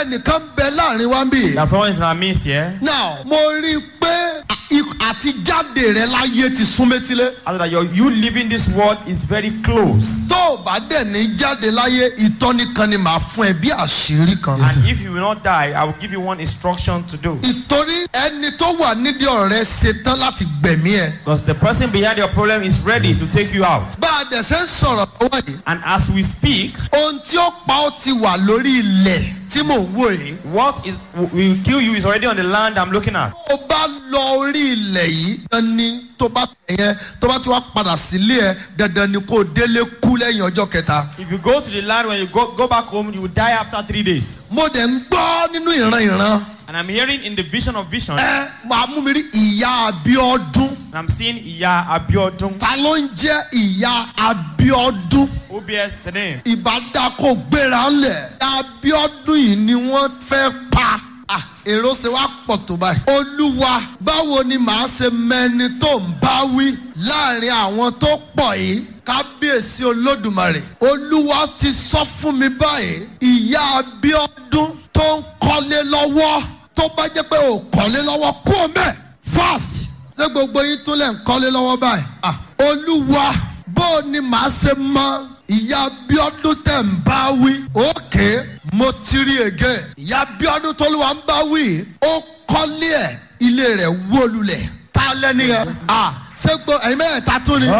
ẹnìkan bẹ láàrin wa ń bì. That someone is in our midst here. now mo rí i pé à- àti jáde rẹ láyé ti sún métílé. After that, your, you living this world is very close. tó o bá dẹ̀ ní jáde láyé ìtọ́ni kan ni màá fún ẹ bí àṣírí kan. And if you will not die, I will give you one instruction to do. ìtorí ẹni tó wà nídìí ọ̀rẹ́ ṣetán láti gbẹ̀mí ẹ. Because the person behind your problem is ready to take you out. bá a dẹ̀ ṣe ń sọ̀rọ̀ lọ́wọ́ yìí. And as we speak, ohun tí ó pa ó ti wà lórí ilẹ̀ tí mò ń wò yìí. what is will kill you is already on the land I'm looking at. tó bá lọ orí ilẹ̀ yìí dandan ni tó bá tẹ̀ yẹn tó bá ti wá padà sílé ẹ dandan ni kó o délé kú lẹ́yìn ọjọ́ kẹta. If you go to the land when you go, go back home, you will die after three days. mo dẹ̀ ń gbọ́ nínú ìran ìran. And I'm hearing in the vision of vision, ẹ máa mú mi rí ìyá abiodun. and I'm seeing Iya Abiodun. ta ló ń jẹ́ ìyá abiodun. Who bears the name? ìbádá kò gbéra ńlẹ̀. abiodun yìí ni wọ́n fẹ́ pa. Ah, èrò ṣe wá pọ̀ tó báyìí. olúwa báwo ni màá ṣe mẹni tó ń bá wí láàrin àwọn tó pọ̀ yìí kábíyèsí olódùmarè olúwa ti sọ fún mi báyìí ìyá abiodun tó ń kọ́lé lọ́wọ́ tó bá jẹ́ pé ò kọ́lé lọ́wọ́ kó mẹ́ fast ṣé gbogbo yín tún lẹ̀ ń kọ́lé lọ́wọ́ báyìí. Ah, olúwa bó o ní màá ṣe mọ ìyá abiodun tẹ̀ ń bá wí. òkè mo ti rí ege ìyá abiodun tólúwa ń bá wí. ó kọ́lé ẹ̀ ilé rẹ̀ wó lulẹ̀. ta lẹ́ni yẹn. à ṣé gbọ́ ẹ̀yin mẹ́tẹ̀ẹ̀ta tún ni.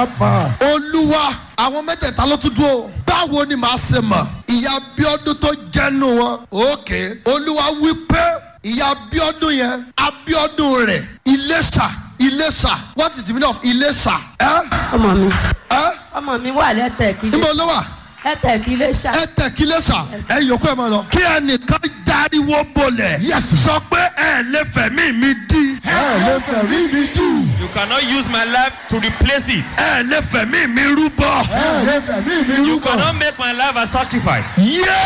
olúwa àwọn mẹ́tẹ̀ẹ̀ta ló tún dúró. báwo ni màá ṣe mọ̀ ìyá abiodun tó jẹ́nu wọn. òkè olúwa wí pé ìyá abiodun yẹn abiodun rẹ̀ iléṣà iléṣà what is the meaning of iléṣà. ẹ ọmọ mi ẹ ọmọ mi wà lẹ́tẹ̀kí níbo ló wà lẹ́tẹ̀kí iléṣà ẹ tẹ̀ kí iléṣà ẹ yòókù ẹ máa lọ. kí ẹnìkan dáríwó bolẹ̀ sọ pé ẹ lè fẹ̀mí mi dí. ẹ lè fẹ̀mí mi dì. You cannot use my life to replace it. ẹ lè fẹ̀mí mi rúbọ. ẹ lè fẹ̀mí mi You rúbọ. cannot make my life a sacrifice.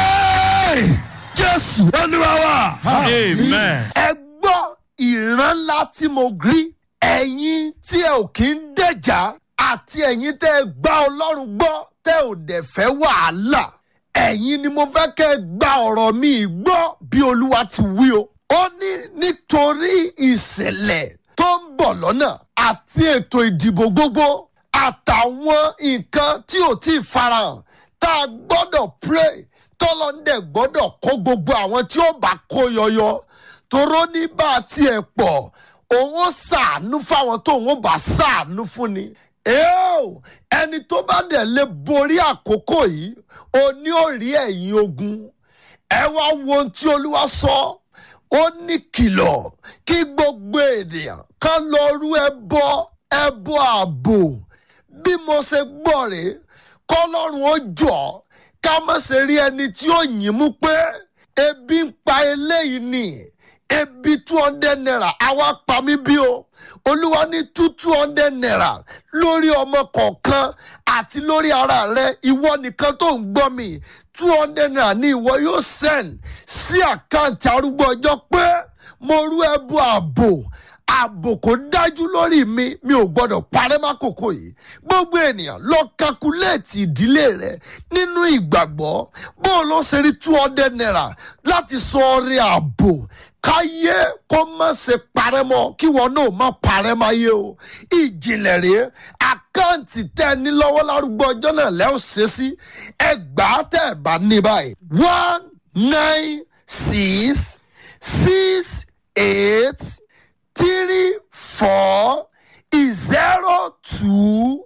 yéé jésù olúwa wa. Amen. ẹ gbọ́ ìran ńlá tí mo rí ẹ̀yin tí ẹ ò kí ń dẹ̀jà àti ẹ̀yin tẹ́ ẹ gbá ọlọ́run gbọ́ tẹ́ ò dẹ̀ fẹ́ wàhálà ẹ̀yin ni mo fẹ́ kẹ́ ẹ gba ọ̀rọ̀ mi gbọ́ bí olúwa ti wí o. ó ní nítorí ìṣẹ̀lẹ̀ tó ń bọ̀ lọ́nà àti ètò ìdìbò gbogbo àtàwọn nǹkan tí ò tí ì farahàn tá a gbọ́dọ̀ pray tọ́lọ́ndẹ̀ gbọ́dọ̀ kó gbogbo àwọn tí ó bá kó yọyọ toró ní bá a tiẹ̀ pọ̀ òun ó ṣàánú fáwọn tó òun ó bá ṣàánú fún ni. Eo, ẹni tó bá dẹ̀ lè borí àkókò yìí o ní ò rí ẹ̀yìn ogun ẹ wá wo ohun tí olúwa sọ ó ní kìlọ̀ kí gbogbo ènìyàn kan lọ rú ẹbọ ẹbọ ààbò bí mo ṣe gbọ́ rèé kọ́lọ́run ó jọ ká má ṣe rí ẹni tí ó yìn mú pé ebi ń pa eléyìí ni ebi two hundred naira àwa pa mí bí o olúwa ní two two hundred naira lórí ọmọ kọ̀ọ̀kan àti lórí ara rẹ ìwọ nìkan tó ń gbọ́ mi two hundred naira ni ìwọ yóò send sí àkáǹtì arúgbó ọjọ́ pé mo rú ẹbú ààbò ààbò kò dájú lórí mi mi ò gbọdọ̀ parẹ́ mákòókò yìí gbogbo ènìyàn lọ kakuléètì ìdílé rẹ nínú ìgbàgbọ́ bó o lọ ṣe rí two hundred naira láti sọ ọrẹ ààbò káyé kó má ṣe parẹ́ mọ́ kí wọn náà má parẹ́ máyé o ìjìnlẹ̀ rèé àkáǹtì tẹ́ ẹ ní lọ́wọ́ lárúgbó ọjọ́ náà lẹ́ ò ṣe sí ẹgbàá tẹ́ ẹ bá ní báyìí one nine six six eight three four zero two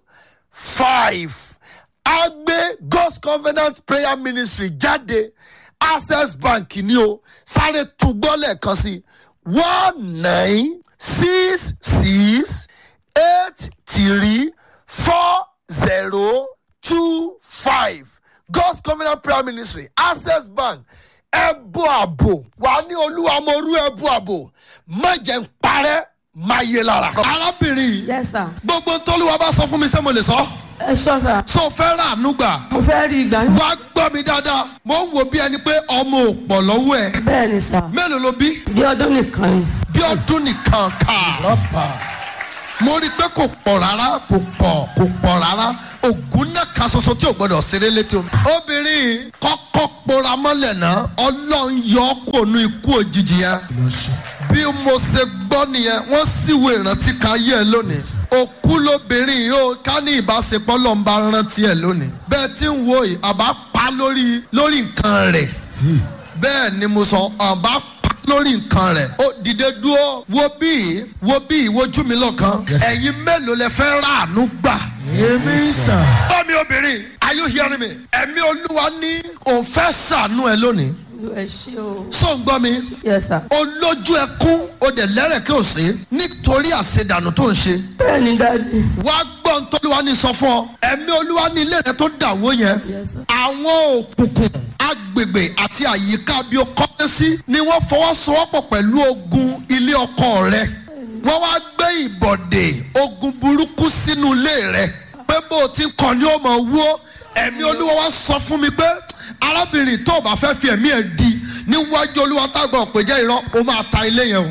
five agbe god's covenant prayer ministry jáde access bank ni o sáré túgbọ́ lẹ́ẹ̀kan sí one nine six six eight three four zero two five god's covenant prayer ministry access bank ẹbú àbò wà ní olúwa mo rú ẹbú àbò má jẹ́ ń parẹ́ má yé lára. arábìnrin yìí yes sir gbogbo tólúwa bá sọ fún mi sẹ́ mo lè sọ ẹ ṣọ́ sà sọ fẹ́ rà àánú gbà mo fẹ́ rí ìgbà wá gbọ́ mi dáadáa mo ń wo bí ẹni pé ọmọ ò pọ̀ lọ́wọ́ ẹ̀ bẹ́ẹ̀ ni sà mélòó ló bí bí ọdún nìkan ni bí ọdún nìkan kà rọ́bà mo rí i pé kò pọ̀ rárá kò pọ̀ kò pọ̀ rárá ògùn náà kan ṣoṣo tí ò gbọdọ̀ ṣeré létí omi. obìnrin kọ́kọ́ pora mọ́lẹ̀ náà ọlọ́run yọ ọ́ kó nu ikú òjijì yẹn bí mo ṣe gbọ́ nìyẹn wọ́n sì wo ìrántí kan ayé ẹ lónìí òkú lóbìnrin yìí ó ká ní ìbáṣepọ̀ lọ́n bá rántí ẹ lónìí bẹ́ẹ̀ tí ń wo yìí àbá pa lórí lórí nǹkan rẹ̀ bẹ́ẹ̀ ni mo sọ àbá pa lórí nǹkan rẹ̀ ó dìde dúró wo bí wo bí wojú mi lọ́kàn ẹ̀yin mélòó lẹ fẹ́ ràánú gbà èmi sàn. bọ́ mi obìnrin are you hearing me ẹ̀mí olúwa ní òun fẹ́ ṣàánú ẹ lónìí ẹ ṣé o. so ń gbọ́ mi yes sir. olójú ẹkún o dẹ̀ lẹ́rẹ̀ kí o ṣe nítorí àṣedànù tó ń ṣe bẹ́ẹ̀ ni dáàdi. wá gbọ́ ń tọ́lúwa ní sọ fún ọ ẹ̀mí olúwa ní ilé rẹ tó dàwó yẹn yes sir. àwọn òkùnkùn agbègbè àti àyíká bí o kọ́lé sí ni wọ́n fọwọ́sowọ́pọ̀ pẹ̀lú ogun ilé ọkọ rẹ wọ́n wá gbé ìbọ̀dè ogun burúkú sínú ilé rẹ pé bó o ti ń kàn ní o mọ̀ wó ẹ̀mí olúwa wá sọ fún mi pé arábìnrin tó o bá fẹ́ fi ẹ̀mí ẹ̀ di níwájú olúwa tá a gbọ́dọ̀ pé jẹ́ irọ́ o máa ta ilé yẹn o.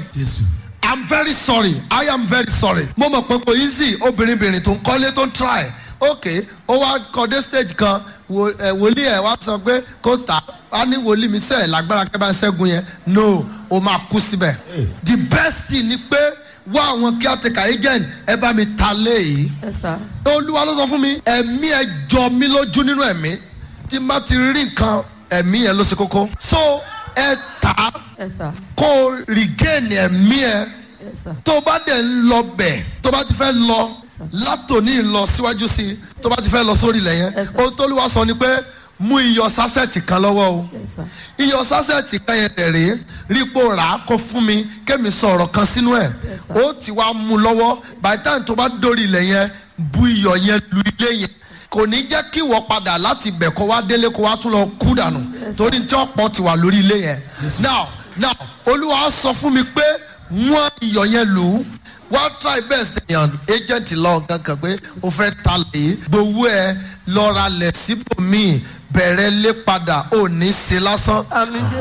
I'm very sorry I am very sorry. mo mọ̀ pé kò easy obìnrin bìnrin tó ń kọ́lé tó ń try ok ó wá kọ́ dé stage kan wo- ẹ̀, wòlíì ẹ̀ wá sọ pé kó tà á ní wòlíì mi sẹ́ẹ̀ lágbára kẹ́ bá ń ṣẹ́gun yẹn no o máa kú síbẹ̀. the best thing ni pé wá àwọn caretaker agent ẹ bá mi ta léyìí yes sir. olúwa ló sọ fún mi ẹ̀mí ẹ jọ mí lójú nínú ẹ̀mí tí n bá ti rí nǹkan ẹ̀mí yẹn ló ṣe kókó so ẹ tà á yes sir. kó o regain ẹ̀mí ẹ yes sir. tó bá dẹ̀ ń lọ bẹ̀ tó bá ti fẹ́ lọ látòní lọ síwájú sí i tó bá ti fẹ́ lọ sórí ilẹ̀ yẹn Yes, sir. ohun tó lùwà sọ ni pé mú iyọ̀ sásẹ̀tì kan lọ́wọ́ o yes sir. iyọ̀ sásẹ̀tì kan yẹn dẹ̀ rèé rípo rà á kó fún mi kémi sọ ọ̀rọ̀ kan sínú ẹ̀ Yes, sir. ó ti wá mú lọ́wọ́ by the time tó bá dórí ilẹ̀ yẹn bu iyọ̀ yẹn lu ilé yẹn kò ní jẹ́ kí wọ́n padà láti ibẹ̀ kó wá délé kó wá tún lọ kú dànù torí tí ọ̀pọ̀ ti wà lórí ilé yẹn now now olúwa sọ fún mi pé wọ́n iyọ̀ yẹn lù ú wá try best yan agent lọ kankan pé o fẹ́ ta lè gbowó ẹ lọ́ra lẹ̀ síbòmíì bẹ̀rẹ̀ lé padà ò ní ṣe lásán àmì